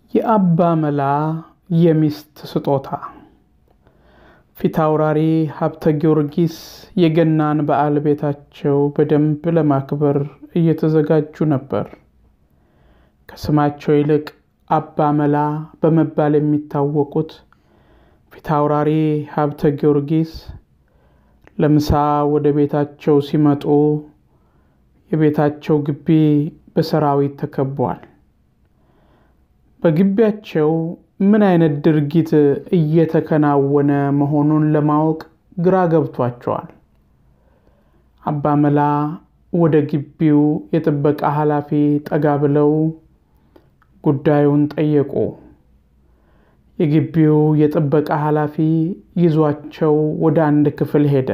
የአባ መላ የሚስት ስጦታ ፊታውራሪ ሀብተ ጊዮርጊስ የገናን በዓል ቤታቸው በደንብ ለማክበር እየተዘጋጁ ነበር። ከስማቸው ይልቅ አባ መላ በመባል የሚታወቁት ፊታውራሪ ሀብተ ጊዮርጊስ ለምሳ ወደ ቤታቸው ሲመጡ የቤታቸው ግቢ በሰራዊት ተከቧል። በግቢያቸው ምን አይነት ድርጊት እየተከናወነ መሆኑን ለማወቅ ግራ ገብቷቸዋል። አባ መላ ወደ ግቢው የጥበቃ ኃላፊ ጠጋ ብለው ጉዳዩን ጠየቁ። የግቢው የጥበቃ ኃላፊ ይዟቸው ወደ አንድ ክፍል ሄደ።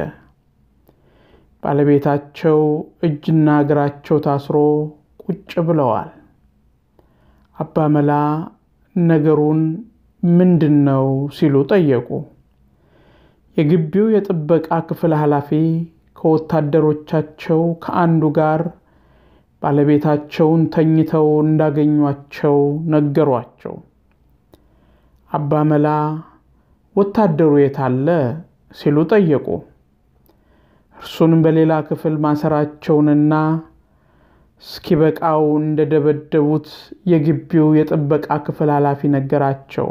ባለቤታቸው እጅና እግራቸው ታስሮ ቁጭ ብለዋል። አባ መላ ነገሩን ምንድን ነው ሲሉ ጠየቁ። የግቢው የጥበቃ ክፍል ኃላፊ ከወታደሮቻቸው ከአንዱ ጋር ባለቤታቸውን ተኝተው እንዳገኟቸው ነገሯቸው። አባ መላ ወታደሩ የት አለ ሲሉ ጠየቁ። እርሱን በሌላ ክፍል ማሰራቸውንና እስኪበቃው እንደደበደቡት የግቢው የጥበቃ ክፍል ኃላፊ ነገራቸው።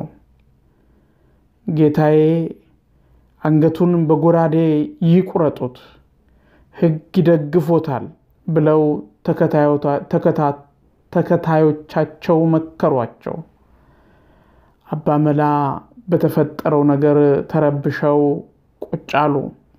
ጌታዬ አንገቱን በጎራዴ ይቁረጡት፣ ሕግ ይደግፎታል ብለው ተከታዮቻቸው መከሯቸው። አባ መላ በተፈጠረው ነገር ተረብሸው ቁጭ አሉ።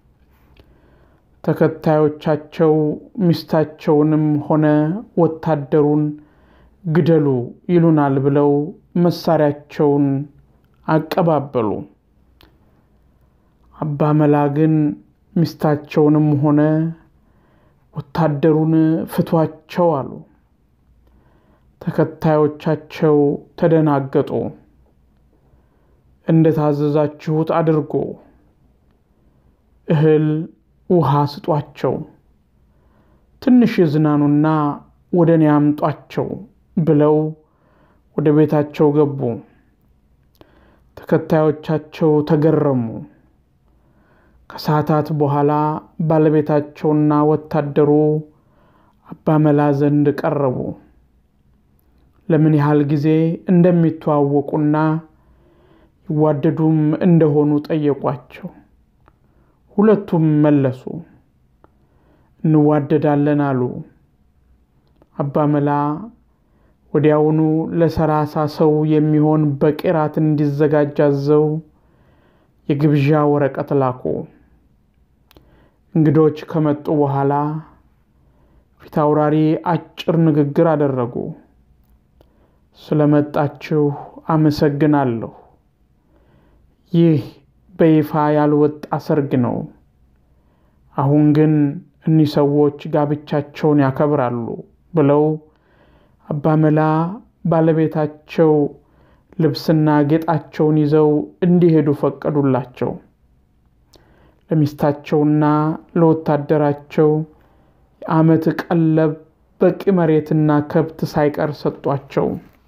ተከታዮቻቸው ሚስታቸውንም ሆነ ወታደሩን ግደሉ ይሉናል ብለው መሳሪያቸውን አቀባበሉ። አባ መላ ግን ሚስታቸውንም ሆነ ወታደሩን ፍቷቸው አሉ። ተከታዮቻቸው ተደናገጡ። እንደታዘዛችሁት አድርጎ እህል ውሃ ስጧቸው፣ ትንሽ ይዝናኑና ወደ እኔ አምጧቸው ብለው ወደ ቤታቸው ገቡ። ተከታዮቻቸው ተገረሙ። ከሰዓታት በኋላ ባለቤታቸውና ወታደሩ አባ መላ ዘንድ ቀረቡ። ለምን ያህል ጊዜ እንደሚተዋወቁና ይዋደዱም እንደሆኑ ጠየቋቸው። ሁለቱም መለሱ፣ እንዋደዳለን አሉ። አባ መላ ወዲያውኑ ለሰላሳ ሰው የሚሆን በቂ ራት እንዲዘጋጅ አዘው የግብዣ ወረቀት ላኩ። እንግዶች ከመጡ በኋላ ፊታውራሪ አጭር ንግግር አደረጉ። ስለመጣችሁ አመሰግናለሁ። ይህ በይፋ ያልወጣ ሰርግ ነው። አሁን ግን እኒህ ሰዎች ጋብቻቸውን ያከብራሉ ብለው አባ መላ ባለቤታቸው ልብስና ጌጣቸውን ይዘው እንዲሄዱ ፈቀዱላቸው። ለሚስታቸውና ለወታደራቸው የዓመት ቀለብ በቂ መሬትና ከብት ሳይቀር ሰጧቸው።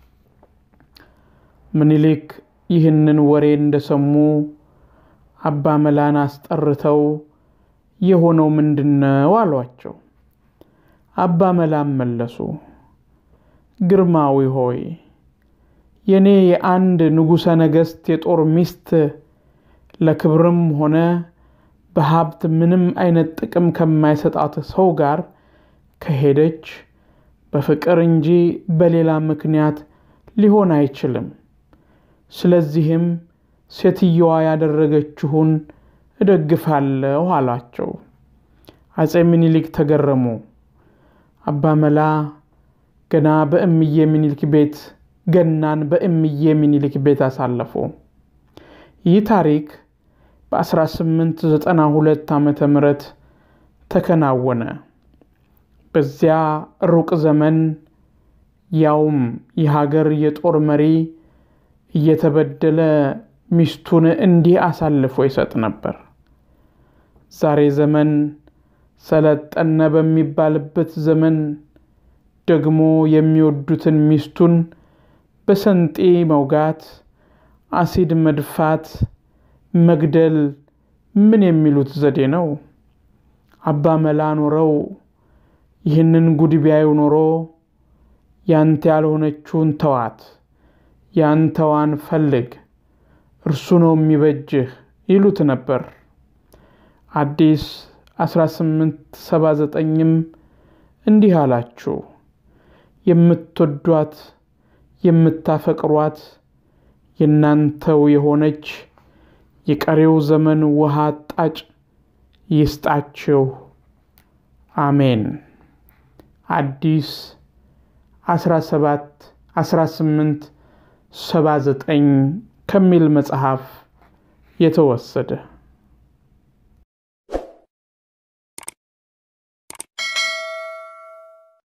ምኒልክ ይህንን ወሬ እንደሰሙ አባ መላን አስጠርተው የሆነው ምንድን ነው አሏቸው። አባ መላም መለሱ፣ ግርማዊ ሆይ የኔ የአንድ ንጉሠ ነገሥት የጦር ሚስት ለክብርም ሆነ በሀብት ምንም አይነት ጥቅም ከማይሰጣት ሰው ጋር ከሄደች በፍቅር እንጂ በሌላ ምክንያት ሊሆን አይችልም። ስለዚህም ሴትየዋ ያደረገችውን እደግፋለሁ አሏቸው። አፄ ምኒልክ ተገረሙ። አባ መላ ገና በእምዬ ምኒልክ ቤት ገናን በእምዬ ምኒልክ ቤት አሳለፉ። ይህ ታሪክ በ1892 ዓመተ ምህረት ተከናወነ። በዚያ ሩቅ ዘመን ያውም የሀገር የጦር መሪ እየተበደለ ሚስቱን እንዲህ አሳልፎ ይሰጥ ነበር። ዛሬ ዘመን ሰለጠነ በሚባልበት ዘመን ደግሞ የሚወዱትን ሚስቱን በሰንጤ መውጋት፣ አሲድ መድፋት፣ መግደል ምን የሚሉት ዘዴ ነው? አባ መላ ኖረው ይህንን ጉድ ቢያዩ ኖሮ ያንተ ያልሆነችውን ተዋት፣ ያንተዋን ፈልግ፣ እርሱ ነው የሚበጅህ ይሉት ነበር። አዲስ 1879ም እንዲህ አላችሁ፣ የምትወዷት የምታፈቅሯት የእናንተው የሆነች የቀሬው ዘመን ውሃ አጣጭ ይስጣችሁ፣ አሜን። አዲስ 17 18 79 ከሚል መጽሐፍ የተወሰደ